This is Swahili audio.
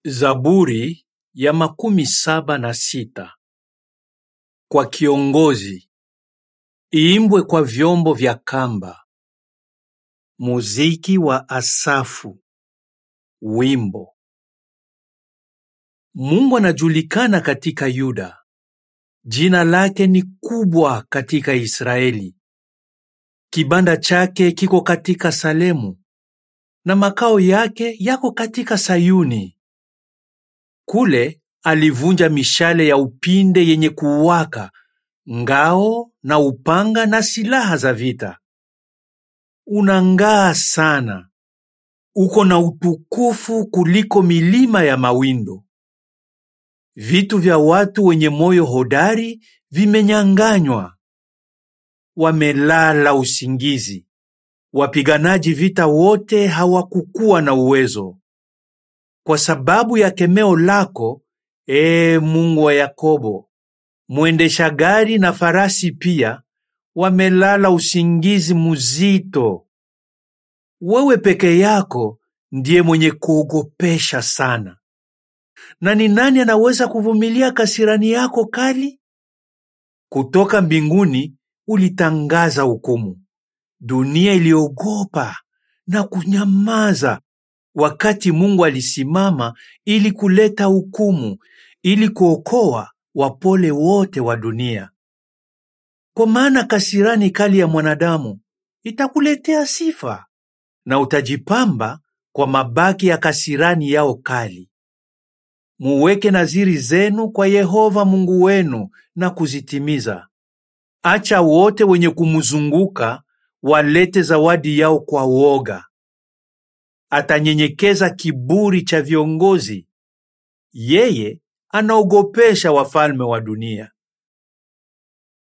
Zaburi ya makumi saba na sita kwa kiongozi, iimbwe kwa vyombo vya kamba. Muziki wa Asafu. Wimbo. Mungu anajulikana katika Yuda, jina lake ni kubwa katika Israeli. Kibanda chake kiko katika Salemu, na makao yake yako katika Sayuni. Kule alivunja mishale ya upinde yenye kuwaka, ngao na upanga na silaha za vita. Unang'aa sana, uko na utukufu kuliko milima ya mawindo. Vitu vya watu wenye moyo hodari vimenyang'anywa, wamelala usingizi. Wapiganaji vita wote hawakukuwa na uwezo. Kwa sababu ya kemeo lako, ee Mungu wa Yakobo, mwendesha gari na farasi pia wamelala usingizi mzito. Wewe peke yako ndiye mwenye kuogopesha sana. Na ni nani anaweza kuvumilia kasirani yako kali? Kutoka mbinguni ulitangaza hukumu. Dunia iliogopa na kunyamaza wakati Mungu alisimama ili kuleta hukumu, ili kuokoa wapole wote wa dunia. Kwa maana kasirani kali ya mwanadamu itakuletea sifa, na utajipamba kwa mabaki ya kasirani yao kali. Muweke nadhiri zenu kwa Yehova Mungu wenu na kuzitimiza. Acha wote wenye kumzunguka walete zawadi yao kwa woga. Atanyenyekeza kiburi cha viongozi, yeye anaogopesha wafalme wa dunia.